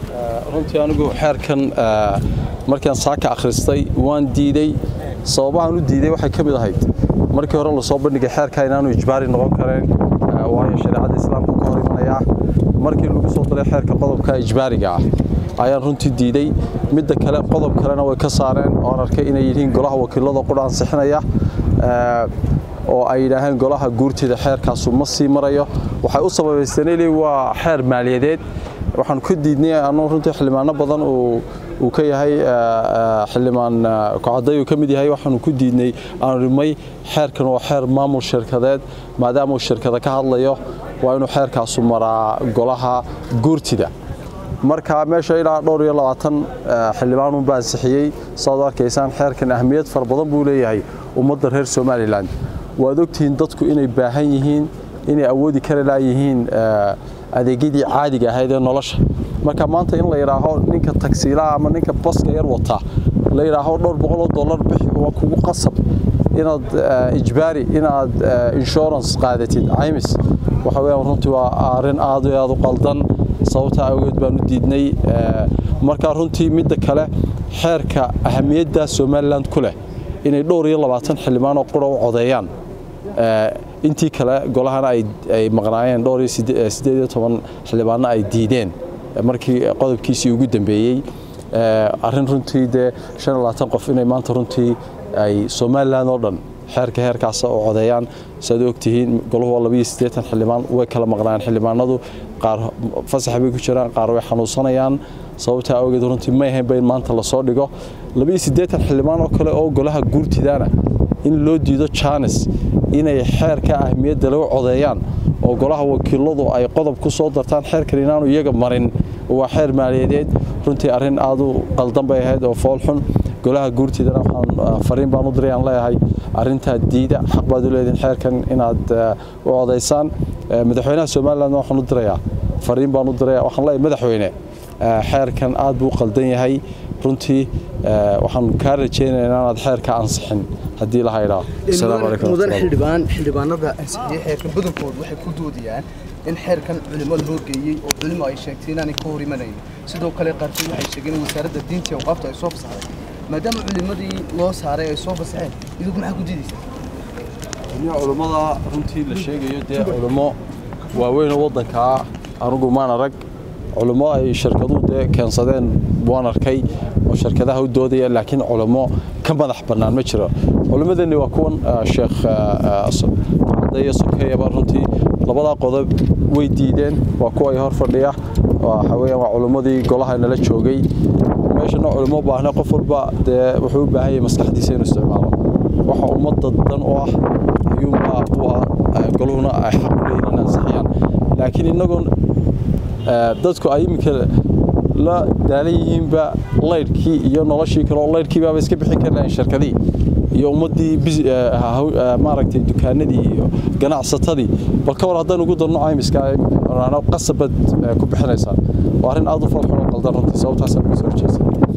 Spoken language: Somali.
runtii anigu xeerkan markaan saaka akhristay waan diidey sababahan u diiday waxay ka mid ahayd markii hore lasoo bandhigay xeerka inaanu ijbaari noqon kareen waayo shareecada islaamka ka hor imanayaa markii lagu soo daray xeerka qodobka ijbaariga ah ayaan runtii diiday midda kale qodob kalena way ka saareen oan arkay inay yihiin golaha wakiilada qudha ansixinaya oo ay yidhaaheen golaha guurtida xeerkaasu ma sii marayo waxay u sababaysteen waa xeer maaliyadeed waxaan ka diidnay anuu runtii xildhibaano badan uu ka yahay xildhibaan kocadday uu ka mid yahay waxaanu ku diidnay aanu rimay xeerkan waa xeer maamul shirkadeed maadaama uu shirkada ka hadlayo waa inuu xeerkaasu maraa golaha guurtida marka meesha ilaa dhowr iyo labaatan xildhibaanunba ansixiyey saad u arkaysaan xeerkan ahmiyad fara badan buu leeyahay ummadda reer somalilan waad ogtihiin dadku inay baahan yihiin inay awoodi kari laayihiin adeegyadii caadiga ahayd ee nolosha marka maanta in la yidhaaho ninka tagsiilaha ama ninka baska yar wata la yidhaaho dhowr boqol oo dollar bixi waa kugu qasab inaad ijbaari inaad insurance qaadatid caymis waxa weeyaan runtii waa arrin aad iyo aad u qaldan sababta awgeed baan u diidnay marka runtii midda kale xeerka ahamiyadda somaliland ku leh inay dhowr iyo labaatan xildhibaan oo qura u codeeyaan intii kale golahana ay maqnaayeen dhowr iyo siddeed iyo toban xildhibaanna ay diideen markii qodobkiisii ugu dambeeyey arrin runtii dee shan iyo labaatan qof inay maanta runtii ay somaliland oo dhan xeerka heerkaasa u codeeyaan siaad ogtihiin golahu waa labiyo siddeetan xildhibaan way kala maqnaayeen xildhibaanadu qaar fasax bay ku jiraan qaar way xanuunsanayaan sababtaa awgeed runtii may ahaynba in maanta lasoo dhigo labiyo siddeetan xildhibaan oo kale oo golaha guurtidaana in loo diido jaanis inay xeerka ahmiyadda lagu codeeyaan oo golaha wakiiladu ay qodob ku soo dartaan xeerkan inaanu iyaga marin waa xeer maaliyadeed runtii arrin aad u qaldan bay ahayd oo foolxun golaha guurtidana waxaan fariin baan u diray aan leeyahay arrintaa diida xaq baad u leedihin xeerkan inaad u codaysaan madaxweynaha somaliland waxaan u dirayaa fariin baan u diraya waxaan leeyahay madaxweyne xeerkan aad buu qaldan yahay runtii waxaan kaa rajaynayaa inaanad xeerka ansixin haddii la haydhaa mudan xildhibaan xildhibaanada ansixiyey xeerkan badankoodu waxay ku doodayaan in xeerkan culimo la horgeeyey oo culimo ay sheegtay inaanay ka hor imanayn sidoo kale qaarkood waxay sheegeen in wasaaradda diinta iyo awqaafta ay soo fasaxday maadaama culimadii loo saaray ay soo fasaxeen idigu maxaa ku diidaysaa culimmada runtii la sheegayo dee culimo waaweynoo waddankaa anugu maan arag culimo ay shirkaduhu dee keensadeen waan arkay oo shirkadaha u doodaya laakiin culimo ka madax bannaan ma jiro culimmadeenni waa kuwan sheekh cadayo sokeeyaba runtii labadaa qodob way diideen waa kuwa ay hor fadhiya waxa weeyaan waa culimmadii golaha nala joogay meeshana culimo baahna qof walba dee wuxuu u baahan yahay maskaxdiisa inuu isticmaalo waxa ummadda dan u ah ayuunbaa u ah goluhuna ay xaq u leeyihin in ansixiyaan laakiin innagoon dadku ay iminka la daalan yihiinba laydhkii iyo noloshii kale oo laydhkiibaaba iska bixin kari lahayn shirkadii iyo ummaddii maaragtay dukaanadii iyo ganacsatadii bal ka war haddaan ugu darno caymiska qasabad ku bixinaysaa waa arrin aad u falxun oo qaldan runtii sababtaasaan uga soo horjeesa